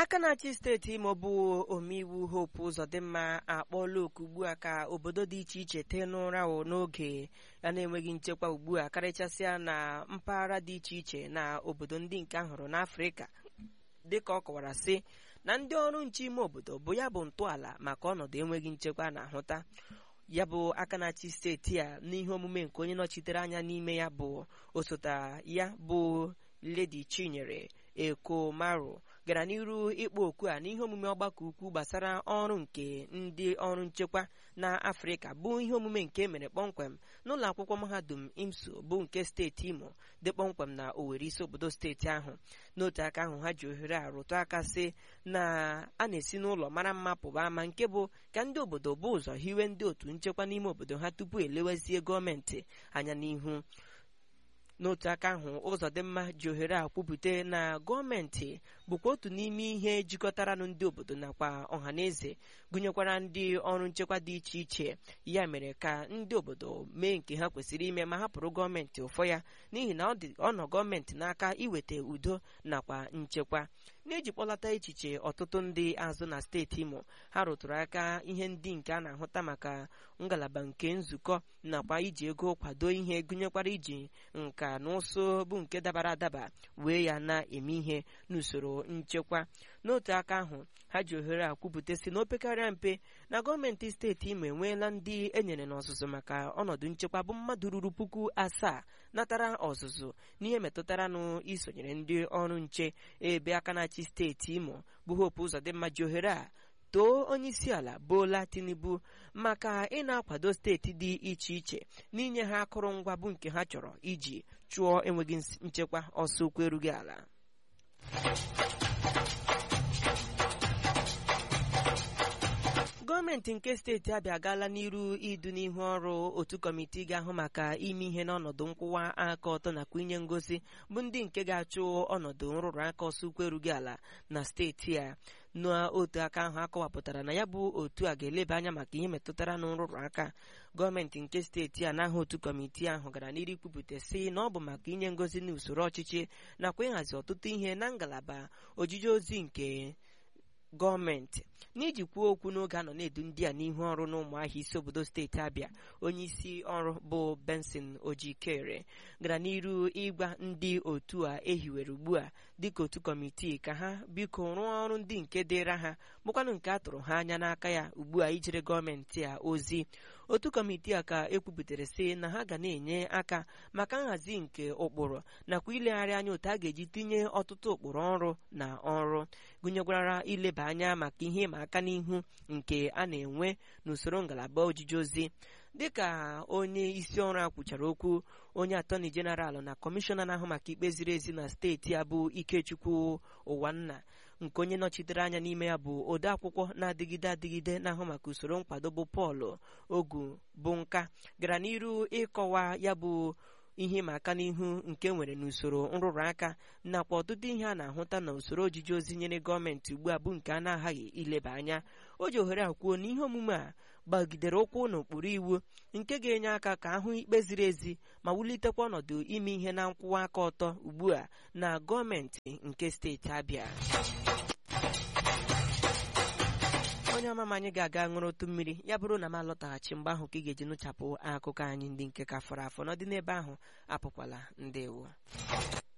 aka na-achị steeti imo bụ omeiwu hope ụzọdịmma akpọọla oku ugbu a ka obodo dị iche iche tee n'ụra n'oge ya na-enweghị nchekwa ugbu a karịchasịa na mpaghara dị iche iche na obodo ndị nke ahụrụ n'afrịka dịka ọ kọwara sị na ndị ọrụ nche ime obodo bụ ya bụ ntọala maka ọnọdụ enweghị nchekwa na-ahụta ya bụ aka na-achị steeti a n'ihe omume nke onye nọchitere anya n'ime ya bụ osote ya bụ ledi chinyere ekomaru gara n'iru ịkpọ oku a n'ihe omume ọgbakọ ukwu gbasara ọrụ nke ndị ọrụ nchekwa na afrịka bụ ihe omume nke emere kpọmkwem n'ụlọ akwụkwọ mahadum imso bụ nke steeti imo dị kpọmkwem na owere isi obodo steeti ahụ n'otu aka ahụ ha ji ohere a rụtụ aka sị na a na-esi n'ụlọ mara mma pụba ama nke bụ ka ndị obodo bụ ụzọ hiwe ndị otu nchekwa n'ime obodo ha tupu elewezie gọọmenti anya n'ihu n'otu aka ahụ ụzọdịmma ji ohere a kwupụta na gọọmenti bụkwa otu n'ime ihe jikọtaranụ ndị obodo nakwa ọhaneze gụnyekwara ndị ọrụ nchekwa dị iche iche ya mere ka ndị obodo mee nke ha kwesịrị ime ma hapụrụ gọọmenti ụfọ ya n'ihi na ọ nọ gọọmenti n'aka iweta udo nakwa nchekwa n'iji kpọlata echiche ọtụtụ ndị azụ na steeti imo ha rụtụrụ aka ihe ndị nke a na-ahụta maka ngalaba nke nzukọ nakwa iji ego kwado ihe gụnyekwara iji nka na ụsụ bụ nke dabara adaba wee ya na-eme ihe n'usoro nchekwa n'otu aka ahụ ha ji ohere a kwupụta si na opekarịa mpe na gọọmenti steeti imo enweela ndị enyere n'ọzụzụ maka ọnọdụ nchekwa bụ mmadụ ruru puku asaa natara ọzụzụ n'ihe metụtara nụ isonyere ndị ọrụ nche ebe aka na-achị steeti imo bụ hope ụzọdịmma ji ohere a too onyeisiala bola tinubu maka ị na-akwado steeti dị iche iche n'inye ha akụrụngwa bụ nke ha chọrọ iji chụọ enweghị nchekwa ọsọ okwu erughị ala gọọmenti nke steeti abịa agaala n'iru idu n'ihu ọrụ otu kọmitii ga-ahụ maka ime ihe n'ọnọdụ nkwụwa aka ọtọ nakwa inye ngosi bụ ndị nke ga-achụ ọnọdụ nrụrụ aka ọsọ ukwu erughị ala na steeti a n'otu aka ahụ akọwapụtara na ya bụ otu a ga-eleba anya maka ihe metụtara na nrụrụ aka gọọmenti nke steeti a n'aha otu kọmitii ahụ gara n'iru ikwupụta sị na ọ bụ maka inye ngozi n'usoro ọchịchị nakwa ịhazi ọtụtụ ihe na ngalaba ojije ozi nke gọọmenti n'iji kwuo okwu n'oge a nọ na-edu ndị a n'ihu ọrụ n'ụmụahịa isi obodo steeti abịa onye isi ọrụ bụ benson ojikere gara n'iru ịgwa ndị otu a ehiwere ugbu a dịka otu kọmitii ka ha biko rụọ ọrụ ndị nke dịra ha bụkwanụ nke a tụrụ ha anya n'aka ya ugbu a ijere gọọmenti a ozi otu kọmitii a ka ekwupụtara sị na ha ga na-enye aka maka nhazi nke ụkpụrụ nakwa ilegharị anya otu a ga-eji tinye ọtụtụ ụkpụrụ ọrụ na ọrụ gụnyekwara ileba anya maka ihe ịma aka n'ihu nke a na-enwe n'usoro ngalaba ojiji ozi dịka onye isi ọrụ a kwuchara okwu onye atọni jeneral na kọmishọna na-ahụ maka ikpe ziri ezi na steeti a bụ ikechukwu ụwanna nke onye nọchitere anya n'ime ya bụ ode akwụkwọ na-adịgide adịgide na-ahụ maka usoro nkwado bụ pọl ogu bụ nka gara n'iru ịkọwa ya bụ ihe ịma aka n'ihu nke nwere n'usoro nrụrụ aka nakwa ọtụtụ ihe a na-ahụta na usoro ojiji ozi nyere gọọmenti ugbu a bụ nke a na-aghaghị ileba anya o ji ohere a kwuo na ihe omume a gbagidere ụkwụ n'ụkpụrụ iwu nke ga-enye aka ka ahụ ikpe ziri ezi ma wulitekwa ọnọdụ ime ihe na nkwụwa aka ọtọ ugbu a na gọọmenti nke steeti abịa onye ọmama anyị ga-aga ṅụrụ otu mmiri ya bụrụ na m alọtaghachi mgbe ahụ ka ị ga-eji nụchapụ akụkọ anyị ndị nke ka fọrọ afọ n'ọdị n'ebe ahụ apụkwala ndewo